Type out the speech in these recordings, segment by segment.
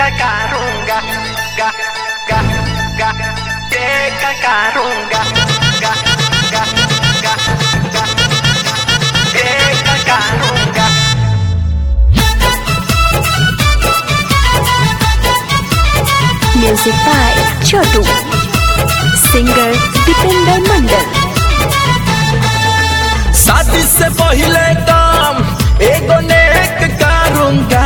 cacarunga, ga, ga, ga, que cacarunga, ga, ga, ga, ga, que cacarunga. Music by Chotu. Singer Dipender Mandal. शादी से पहले काम एगो नेक करूंगा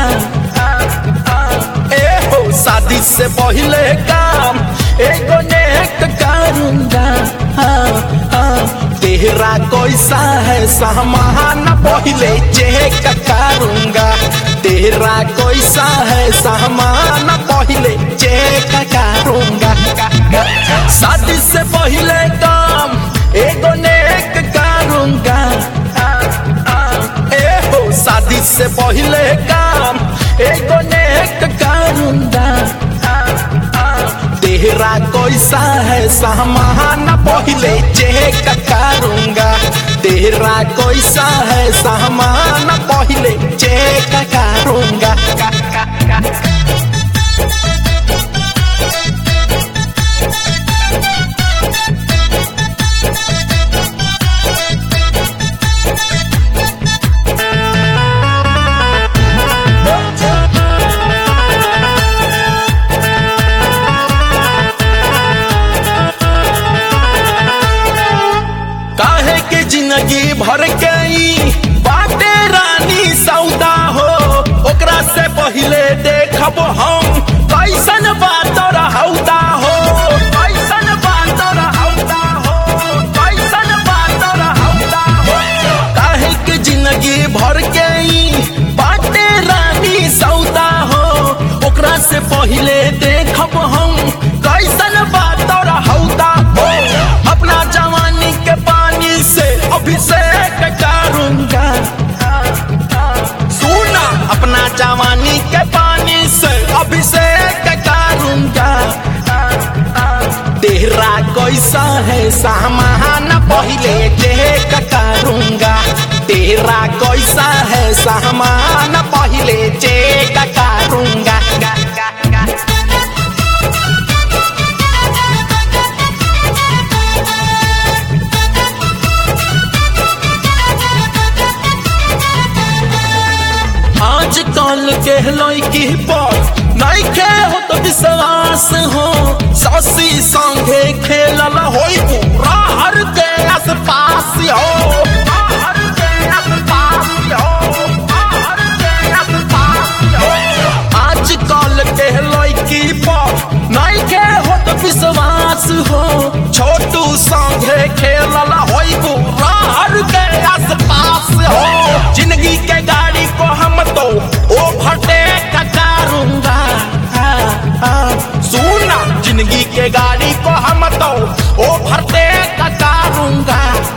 ए हो शादी से पहले काम एगो नेक करूंगा हाँ, हाँ, तेरा कैसा है सामान पहले चेक करूंगा तेरा कैसा है सामान पहले चेक करूंगा शादी से पहले काम एगो नेक करूंगा ए हो शादी से पहले काम एगो नेक करूंगा तेरा कैसा है सामान पहले चेक करूंगा तेरा कैसा है सामान पहले चेक करूंगा काहे के जिंदगी भर गई बाटे रानी सौदा हो ओकरा से पहले देखब हम कैसन बात रहौदा हो कैसन बात रहौदा हो कैसन बात रहौदा हो काहे के जिंदगी भर गई बाटे रानी सौदा हो ओकरा से पहले देखब हम कैसन बात रहौदा हो अपना जवानी के पानी से अभिषेक करूंगा सुना अपना जवानी के पानी से अभिषेक करूंगा तेरा कैसा है सामान पहले चेक करूंगा तेरा कैसा है सामान पहले चेक करूंगा आज कल के लड़की पर नहीं के हो तो विश्वास हो ससी संगे खेलल होई पूरा हर के आसपास हो हर के आसपास हो, हर के आसपास हो। आज कल के लड़की पर नहीं के हो तो विश्वास हो छोटू संगे खेलल होई पूरा हर के आसपास हो जिंदगी के गाड़ी को हम तो ओवरटेक करूंगा सुना जिंदगी के गाड़ी को हम तो ओवरटेक करूंगा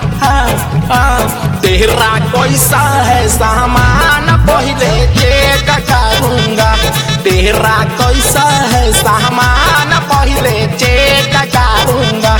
तेरा कैसा है सामान पहले चेक करूंगा तेरा कैसा है सामान पहले चेक करूंगा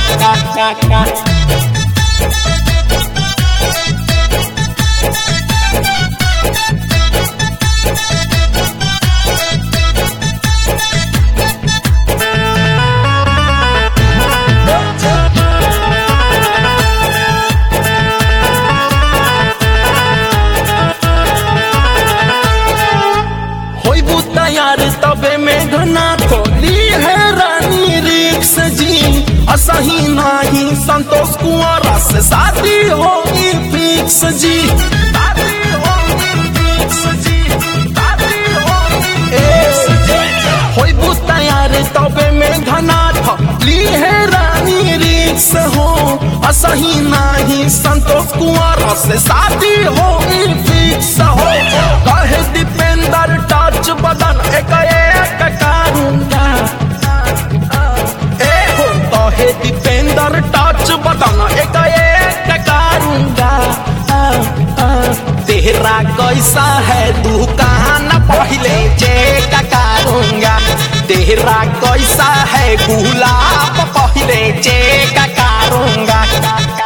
होइबू तैयार तबे में घना थोली है रानी रिक्स जी असही नाही संतोष कुंवरा से शादी होगी फिक्स जी शादी होगी फिक्स जी शादी होगी फिक्स जी होइबू तैयार तबे में घना थोली है रानी रिक्स हो असही नाही संतोष कुंवरा से शादी होगी फिक्स हो कहे दीपेंद्र टच बदन एक एक करूंगा ए हो कहे दीपेंद्र टच बदन एक एक करूंगा तेरा कैसा है दुकान पहले चेक करूंगा तेरा कैसा है गुलाब पहले चेक करूंगा